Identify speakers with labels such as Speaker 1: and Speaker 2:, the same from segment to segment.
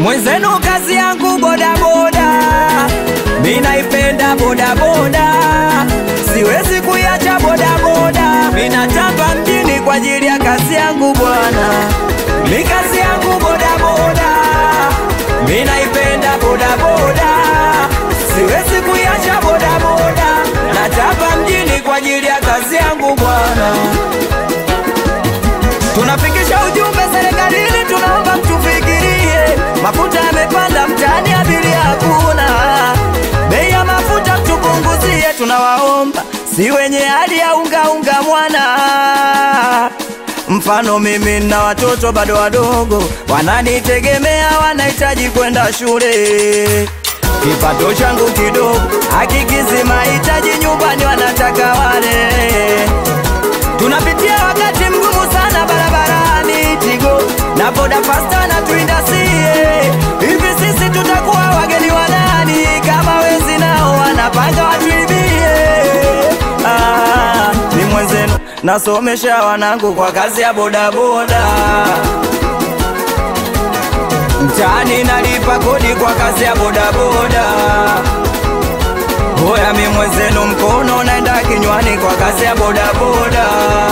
Speaker 1: Mwenzenu kazi yangu bodaboda, mi naipenda bodaboda, siwezi kuiacha bodaboda. Mi natamba mjini kwa ajili ya kazi yangu bwana, mi kazi yangu bodaboda, mi naipenda bodaboda, siwezi kuiacha bodaboda. Natamba mjini kwa ajili ya kazi yangu bwana. Tunafikisha ujumbe serikalini, tunaomba mtufikirie. Mafuta yamepanda mtaani, abiria hakuna. Bei ya mafuta mtupunguzie, tunawaomba. Si wenye hali ya unga unga mwana. Mfano mimi na watoto bado wadogo, wananitegemea, wanahitaji kwenda shule. Kipato changu kidogo hakikizi mahitaji nyumbani, wanataka wale Tunapitia wakati mgumu sana barabarani, Tigo na boda fasta na tuindasie. Hivi sisi tutakuwa wageni wa nani kama wezi nao wanapanga watuibie? Ah, ni mwenzenu nasomesha wanangu kwa kazi ya bodaboda, mtaani nalipa kodi kwa kazi ya bodaboda. Hoya mi mwenzenu mkono naenda kinywani kwa kazi ya bodaboda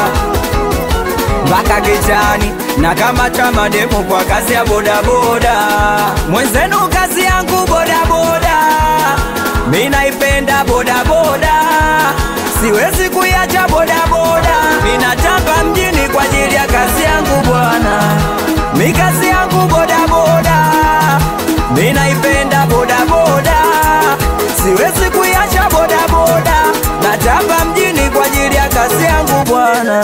Speaker 1: mpaka kichani na kama chama demu kwa kazi ya bodaboda. Mwenzenu kazi yangu bodaboda, mi naipenda bodaboda, siwezi kuiacha bodaboda. Mi natamba mjini kwa ajili ya kazi yangu bwana, mi kazi yangu bodaboda, mi naipenda bodaboda, siwezi kuiacha bodaboda. Natamba mjini kwa ajili ya kazi yangu bwana.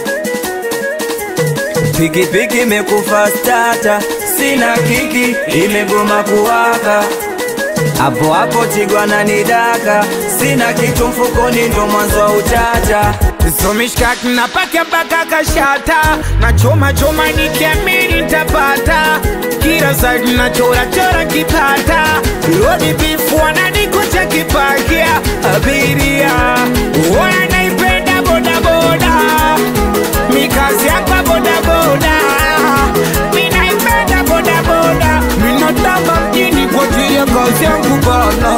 Speaker 1: Pikipiki imekufa stata, sina kiki, imegoma kuwaka. Hapo hapo Tigwa ananidaka, sina kitu mfukoni, ndo mwanzo wa utata.
Speaker 2: Somishkaki napaka mpaka kashata na choma choma nikiamini nitapata kila side na chora chora kipata rodi bifu wananikucha kipakia abiria wanaipenda bodaboda mikazi yakwa bodaboda minaipenda bodaboda minatamba mjini kwa ajili ya kazi yangu bana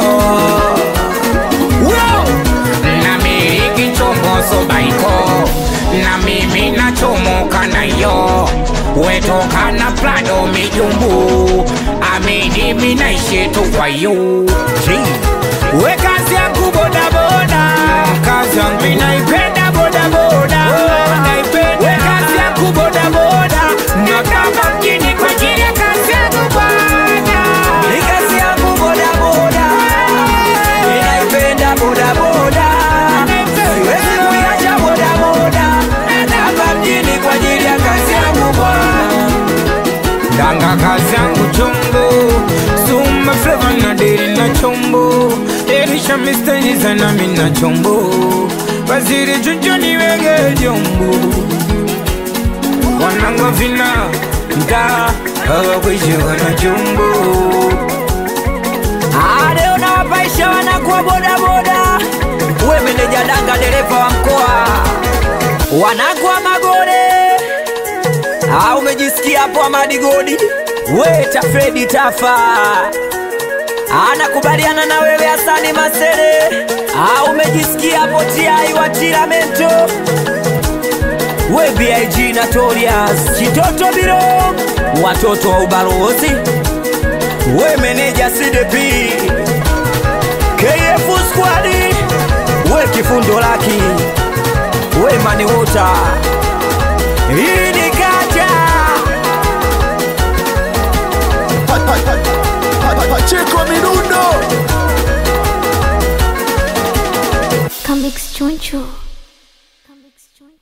Speaker 2: Wow! Namiliki chombo sobaiko na mimi nachomoka nayo wetoka na Prado mijumbu amini minaishi tu kwa yu we kazi yangu bodaboda kazi yangu minaipenda bodaboda we kazi yangu bodaboda nataka mjini kwa ajili ya kazi yangu bwana
Speaker 1: Ni kazi yangu bodaboda, ninaipenda bodaboda, siwezi kuiacha bodaboda. Hapa mjini kwa ajili ya kazi yangu bwana.
Speaker 2: Danga kazi yangu chombo Suma flavor na deri na chombo Elisha mistari sana mina chombo Waziri chucho niwege jombo Wanangwa vina Mta Hawa kwishi wana chombo
Speaker 1: Ah, leo nawapaisha wanakuwa bodaboda, we meneja danga, dereva wa mkoa, wanakuwa magore. Ah, umejisikia hapo Amadi Godi, we Tafredi Tafa anakubaliana na wewe Hasani Masere. Ah, umejisikia hapo Tiai wa Tiramento, we BIG Notorious Chitoto Biro, watoto wa ubalozi we meneja CDP KF squad we kifundo laki we mani wota hii ni kaja
Speaker 3: Pa- pa- pa- pa- pa- Pacheco Mirundo
Speaker 4: Come Choncho.